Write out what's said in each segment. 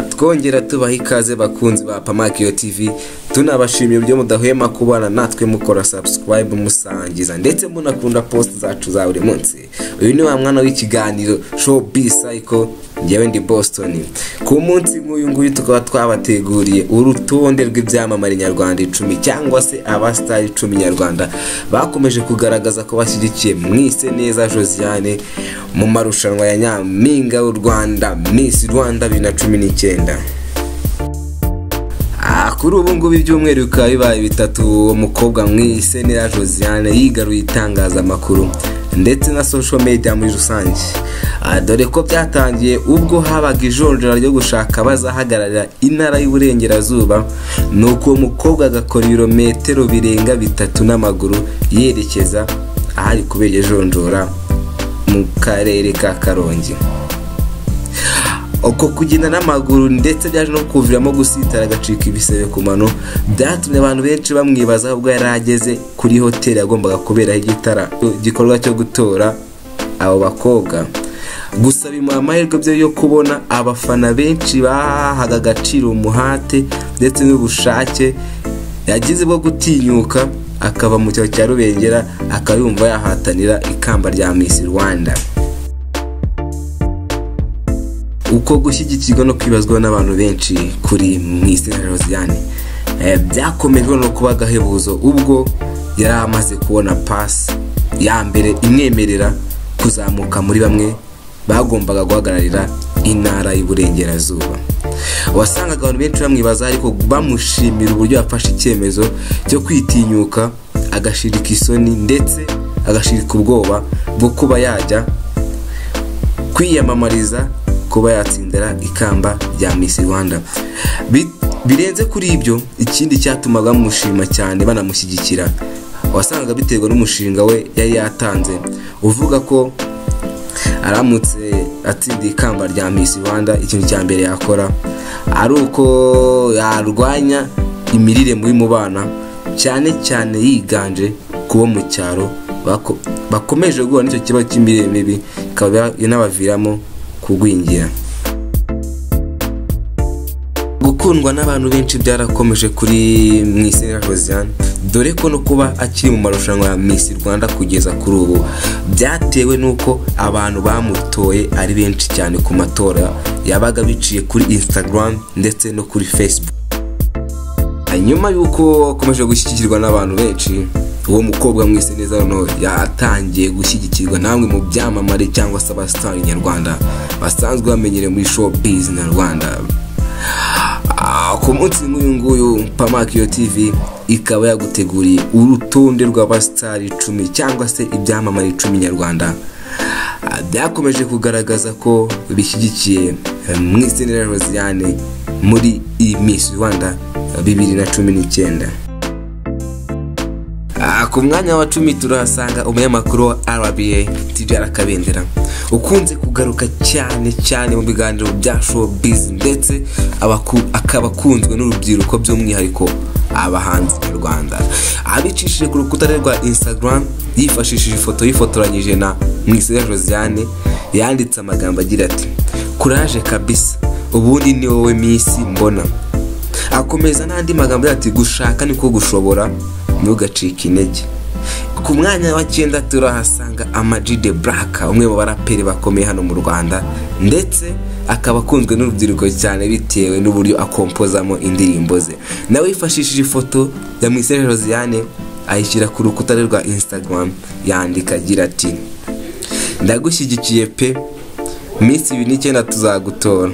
twongera tubaha ikaze bakunzi ba pamakiyo tv tunabashimiye ibyo mudahwema kubana natwe mukora sabusikarayibu musangiza ndetse munakunda posite zacu za buri munsi uyu ni wa mwana w'ikiganiro show b cycle ngewe ndi boston ku munsi nk'uyu nguyu tukaba twabateguriye urutonde rw'ibyamamare nyarwanda icumi cyangwa se abasitari icumi nyarwanda bakomeje kugaragaza ko bashyigikiye mwise neza josiane mu marushanwa ya nyampinga w'u rwanda miss rwanda bibiri na cumi n'icyenda Ah, kuri ubu ngubu ibyumweru bikaba bibaye bitatu uwo mukobwa mwise neza josiane yigaruye itangazamakuru ndetse na social media muri rusange Ah, dore ko byatangiye ubwo habaga ijonjora ryo gushaka abazahagararira intara y'uburengerazuba ni uko uwo mukobwa agakora ibirometero birenga bitatu n'amaguru yerekeza ahari kubera iryo jonjora mu karere ka karongi uko kugenda n'amaguru ndetse byaje no kuviramo gusitara agacika ibisebe ku mano byatumye abantu benshi bamwibaza ubwo yari ageze kuri hoteli yagombaga kuberaho igitara igikorwa cyo gutora abo bakobwa gusa bimuha amahirwe byo yo kubona abafana benshi bahahaga agaciro umuhate ndetse n'ubushake yagize bwo gutinyuka akava mu cyaro cya rubengera akaba yumva yahatanira ikamba rya Miss rwanda uko gushyigikirwa no kwibazwa n'abantu benshi kuri mu isi na rosiane byakomejwe no kuba agahebuzo ubwo yari amaze kubona pasi ya mbere imwemerera kuzamuka muri bamwe bagombaga guhagararira intara y'uburengerazuba wasangaga abantu benshi bamwibaza ariko bamushimira uburyo yafashe icyemezo cyo kwitinyuka agashirika isoni ndetse agashirika ubwoba bwo kuba yajya kwiyamamariza kuba yatsindira ikamba rya Miss Rwanda birenze kuri ibyo ikindi cyatumaga bamushima cyane banamushyigikira wasangaga biterwa n'umushinga we yari yatanze uvuga ko aramutse atsindiye ikamba rya Miss Rwanda ikintu cya mbere yakora ari uko yarwanya imirire muri mu bana cyane cyane yiganje kubo mu cyaro bakomeje guhura n'icyo kibazo cy'imirire mibi ikaba inabaviramo kugwingira gukundwa n'abantu benshi byarakomeje kuri mwisera josiane dore ko no kuba akiri mu marushanwa ya miss rwanda kugeza kuri ubu byatewe n'uko abantu bamutoye ari benshi cyane ku matora yabaga biciye kuri instagram ndetse no kuri facebook nyuma y'uko akomeje gushyigikirwa n'abantu benshi uwo mukobwa mwese neza noneho yatangiye gushyigikirwa namwe mu byamamare cyangwa se abasitari nyarwanda basanzwe bamenyere muri showbiz nyarwanda ku munsi nk'uyu nguyu pamakiyo tv ikaba yaguteguriye urutonde rw'abasitari icumi cyangwa se ibyamamare icumi nyarwanda byakomeje kugaragaza ko bishyigikiye mwisenera rosiane muri iyi misi rwanda bibiri na cumi n'icyenda ku mwanya wa cumi turahasanga umunyamakuru wa rba tijara kabendera ukunze kugaruka cyane cyane mu biganiro bya showbiz ndetse akaba akunzwe n'urubyiruko by'umwihariko abahanzi nyarwanda abicishije ku rukuta rwe rwa instagram yifashishije ifoto yifotoranyije na mwisera josiane yanditse amagambo agira ati kuraje kabisa ubundi ni wowe minsi mbona akomeza n'andi magambo ati gushaka niko gushobora ntugacike intege ku mwanya wa cyenda turahasanga amaji de buraka umwe mu baraperi bakomeye hano mu rwanda ndetse akaba akunzwe n'urubyiruko cyane bitewe n'uburyo akompozamo indirimbo ze nawe yifashishije ifoto ya mwisere josiane ayishyira ku rukuta rwe rwa instagram yandika agira ati ndagushyigikiye pe minsi ibiri n'icyenda tuzagutora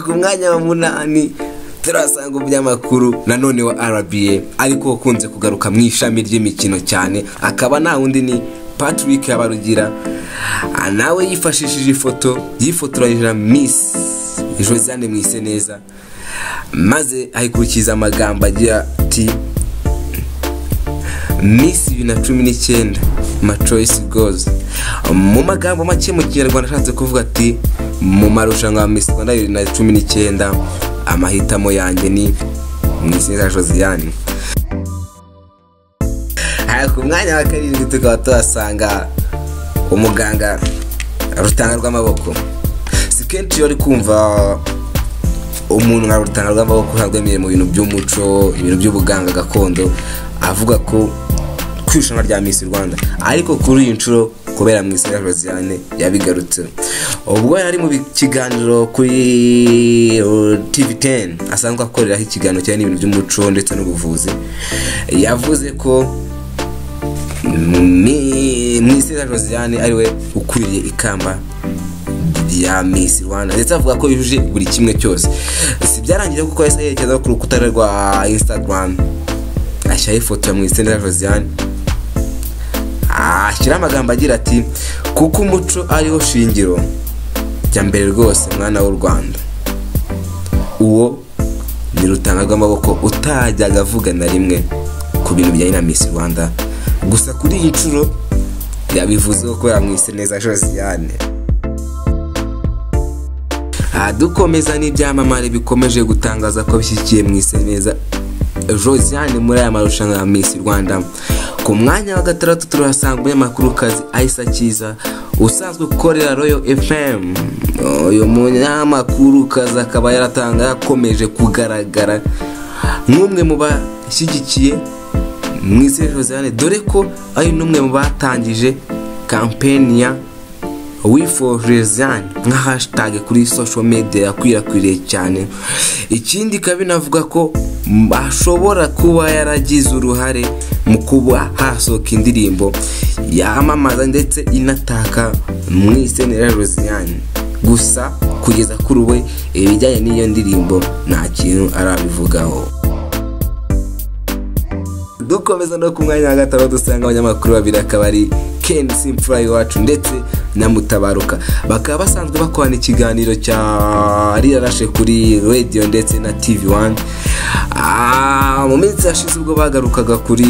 ku mwanya wa munani turasanga umunyamakuru nanone wa rba ariko ukunze kugaruka mu ishami ry'imikino cyane akaba nta wundi ni patrick yabarugira nawe yifashishije ifoto yifotoranyije na miss josiane mwise neza maze ayikurikiza amagambo agira ati miss bibiri na cumi n'icyenda macoyisi gozi mu magambo make mu kinyarwanda ashatse kuvuga ati mu marushanwa ya miss rwanda bibiri na cumi n'icyenda amahitamo yanjye ni mwisenera josiane ku mwanya wa karindwi tukaba tuhasanga umuganga rutanga rw'amaboko si kenshi iyo uri kumva umuntu nka rutanga rw'amaboko ntabwo yemerewe mu bintu by'umuco ibintu by'ubuganga gakondo avuga ko ku irushanwa rya Miss Rwanda ariko kuri iyi nshuro kubera mu isura Josiane yabigarutseho ubwo yari mu bi- kiganiro kuri uh, TV10 asanzwe akoreraho ikiganiro cyane ibintu by'umuco ndetse n'ubuvuzi yavuze ko Mi- Mwisera Josiane ariwe ukwiriye ikamba rya Miss Rwanda ndetse avuga ko yujuje buri kimwe cyose si byarangira kuko yahise yerekeza ku rukuta rwe rwa Instagram ashyiraho ifoto ya Mwisera Josiane ashyiraho amagambo agira ati kuko umuco ariho shingiro jya mbere rwose mwana w'u Rwanda uwo ni rutanga rw'amaboko utajyaga avuga na rimwe ku bintu bijyanye na Miss Rwanda gusa kuri iyi nshuro yabivuzeho kubera mwise neza Josiane Aha dukomeza n'ibyamamare bikomeje gutangaza ko bishyigikiye mu neza Josiane muri aya marushanwa ya Miss Rwanda ku mwanya wa gatandatu turahasanga umunyamakurukazi Aisa Kiza usanzwe ukorera Royal FM uyu munyamakurukazi akaba yaratanga yakomeje kugaragara nk'umwe mu bashyigikiye mu isi Josiane dore ko ari n'umwe mu batangije kampeni ya we for Josiane nka hashtag kuri social media yakwirakwiriye cyane ikindi ikaba inavuga ko m- ashobora kuba yaragize uruhare mu kuba hasohoka indirimbo yamamaza ndetse inataka mu isenera Josiane gusa kugeza kuri we ibijyanye n'iyo ndirimbo nta kintu arabivugaho dukomeza no ku mwanya wa gatanu dusanga abanyamakuru babiri akaba ari ken simfura iwacu ndetse na mutabaruka bakaba basanzwe bakorana ikiganiro cya rirarashe kuri radio ndetse na tv wani mu minsi yashize ubwo bagarukaga kuri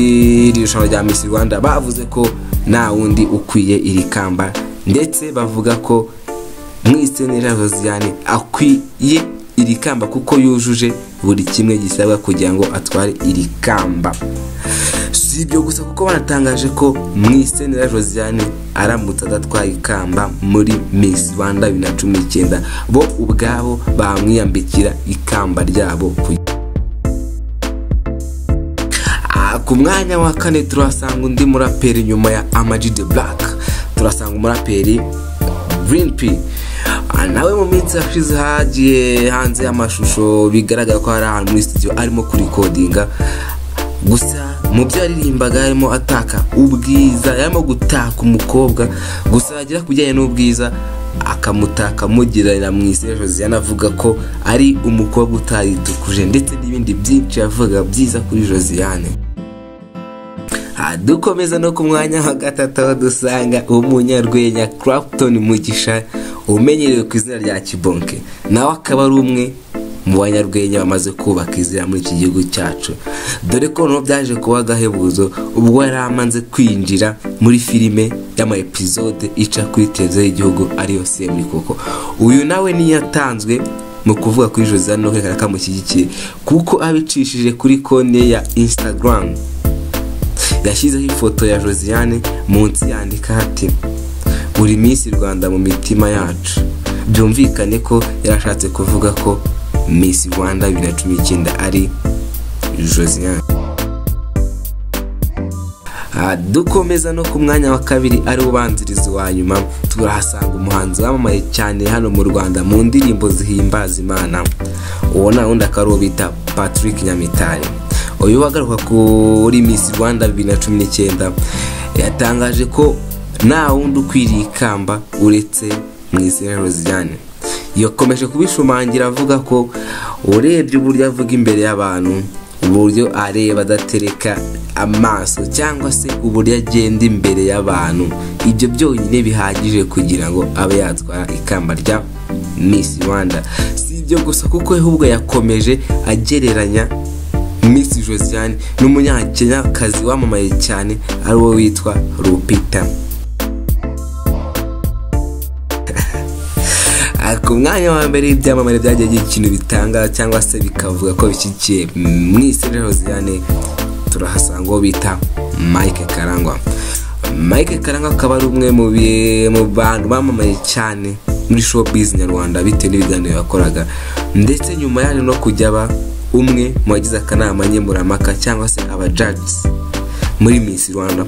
iri rushanwa rya miss rwanda bavuze ko nta wundi ukwiye iri kamba ndetse bavuga ko mwisenera Josiane akwiye iri kamba kuko yujuje buri kimwe gisabwa kugira ngo atware iri kamba si ibyo gusa kuko banatangaje ko mwisenera Josiane aramutse adatwaye ikamba muri Miss Rwanda bibiri na cumi n'icyenda bo ubwabo bamwiyambikira ikamba ryabo ku Ah, ku mwanya wa kane turasanga undi muraperi nyuma ya Amag the Black turasanga umuraperi Green P Ah, nawe mu minsi yashize hagiye hanze y'amashusho bigaragara ko hari ahantu muri studio arimo kurikodinga gusa mu byo yaririmbaga yarimo ataka ubwiza yarimo gutaka umukobwa gusa yagera ku bijyanye n'ubwiza akamutaka amugereranya mu isi josiane avuga ko ari umukobwa utayitukuje ndetse n'ibindi byinshi yavuga byiza kuri josiane Aha dukomeza no ku mwanya wa gatatu aho dusanga umunyarwenya Clapton Mugisha umenyerewe ku izina rya Kibonke nawe akaba ari umwe mu banyarwenya bamaze kubaka izina muri iki gihugu cyacu dore ko noneho byaje kuba agahebuzo ubwo yari amaze kwinjira muri filime y'ama episode ica kuri televiziyo y'igihugu ariyo Semburi koko uyu nawe niyo yatanzwe mu kuvuga kuri Josiane no kwerekana ko amushyigikiye kuko abicishije kuri konti ye ya Instagram yashyizeho ifoto ya Josiane munsi yandika ati buri minsi Rwanda mu mitima yacu byumvikane ko yarashatse kuvuga ko Miss Rwanda bibiri na cumi n'icyenda ari Josiane Aha, dukomeza no ku mwanya wa kabiri ari ubanziriza wa nyuma turahasanga umuhanzi wamamaye cyane hano mu rwanda mu ndirimbo zihimbaza imana uwo nta wundi akaba ari uwo bita patrick nyamitari uyu wagaruka kuri miss rwanda bibiri na cumi n'icyenda yatangaje ko nta wundi ukwiriye ikamba uretse mu izina roziyane yakomeje kubishumangira avuga ko urebye uburyo avuga imbere y'abantu uburyo areba adatereka amaso cyangwa se uburyo agenda imbere y'abantu ibyo byonyine bihagije kugira ngo abe yatwara ikamba rya Miss Rwanda si ibyo gusa kuko ahubwo yakomeje agereranya Miss Josiane n'umunyakenyakazi wamamaye cyane ari wo witwa Lupita Ah, ku mwanya wa mbere ibyamamare byagiye bigira ikintu bitanga cyangwa se bikavuga ko bishyigikiye mu isi rero Josiane turahasanga uwo bita Mike Karangwa mike karanga akaba ari umwe mu bi- mu bantu bamamaye cyane muri showbiz nyarwanda bitewe n'ibiganiro yakoraga ndetse nyuma yaje no kujya aba umwe mu bagize akanama nkemurampaka cyangwa se abajagizi muri Miss Rwanda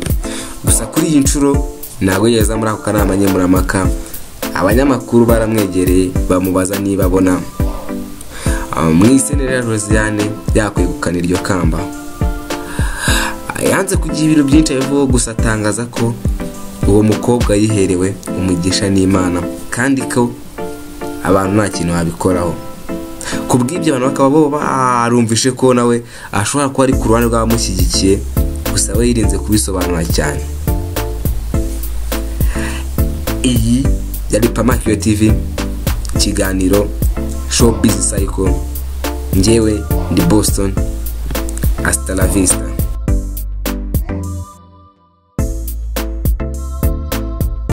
gusa kuri iyi nshuro ntabwo yageze muri ako kanama nkemurampaka abanyamakuru baramwegereye bamubaza niba abona Ah, mu isenera ya Josiane yakwegukana iryo kamba yanze kugira ibiro byinshi abivugaho gusa atangaza ko uwo mukobwa yiherewe umugisha n'imana kandi ko abantu nta kintu babikoraho ku bw'ibyo abantu bakaba bo barumvishe ko nawe ashobora kuba ari ku ruhande rw'abamushyigikiye gusa we yirinze kubisobanura cyane iyi yari pamakiyo tv ikiganiro showbiz cycle njyewe ndi boston hasta la vista